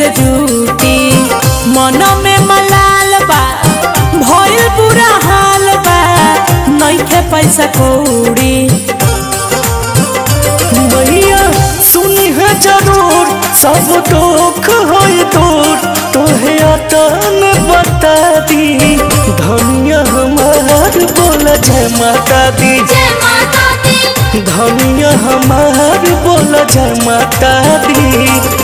जूटी मन में मलाल बा भइल बुरा हाल बा नइखे पैसा कौड़ी मैया सुनी है जरूर सब दुख होई दूर तोहे अतन बता दी धनिया हमार बोला जय माता दी जय माता दी धनिया हमार बोला जय माता दी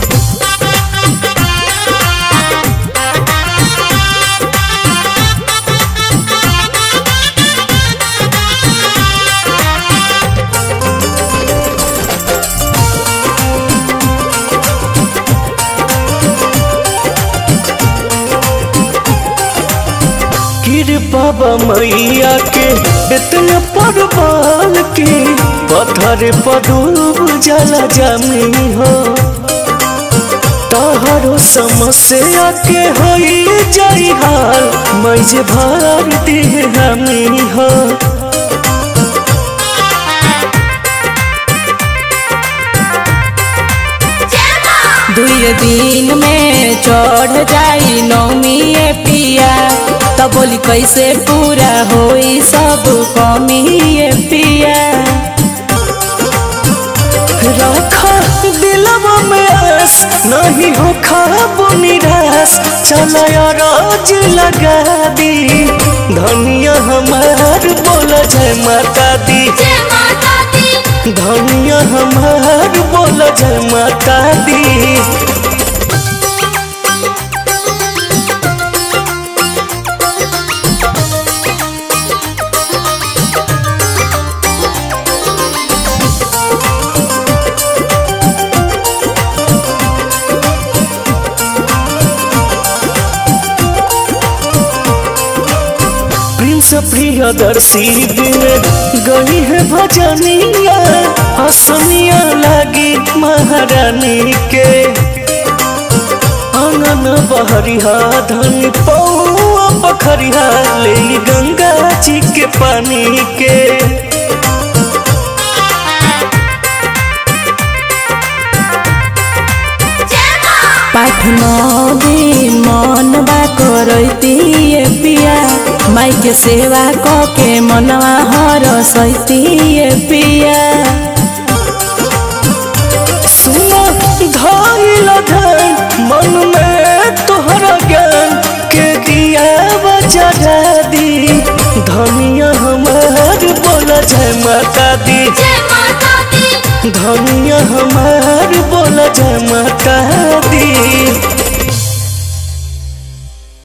कृपा बा मैया के इतना परवाल के पत्थर पर डूब जला जमी हो तहरो समस्या के होई जाई हाल मैं जे भार दे हमी हो जय माँ दुई दिन में चढ़ जाई नौमी ए पिया तब बोली कैसे पूरा होई सब कमी ए पिया रखा दिलवा में आस नहीं हो खाबो निराश चला रोज लगा दी धनिया हमार बोला जय माता दी जय माता दी धनिया हमार बोला जय माता दी प्रिंस प्रियदर्शी दिन गई है भजनिया हसनिया लगी महारानी के आंगन बहरिया धन पौआ पखरिया ले गंगा जी के पानी के जय माँ पाठ नदी मन बा करती ए पिया माई के सेवा क के मनवा हर सैती ए पिया सुनो धाइल धन मन में तोहरा ज्ञान के दिया बजा दी धनिया हमार बोला जय माता दी जय माता दी धनिया हमार बोला जय माता दी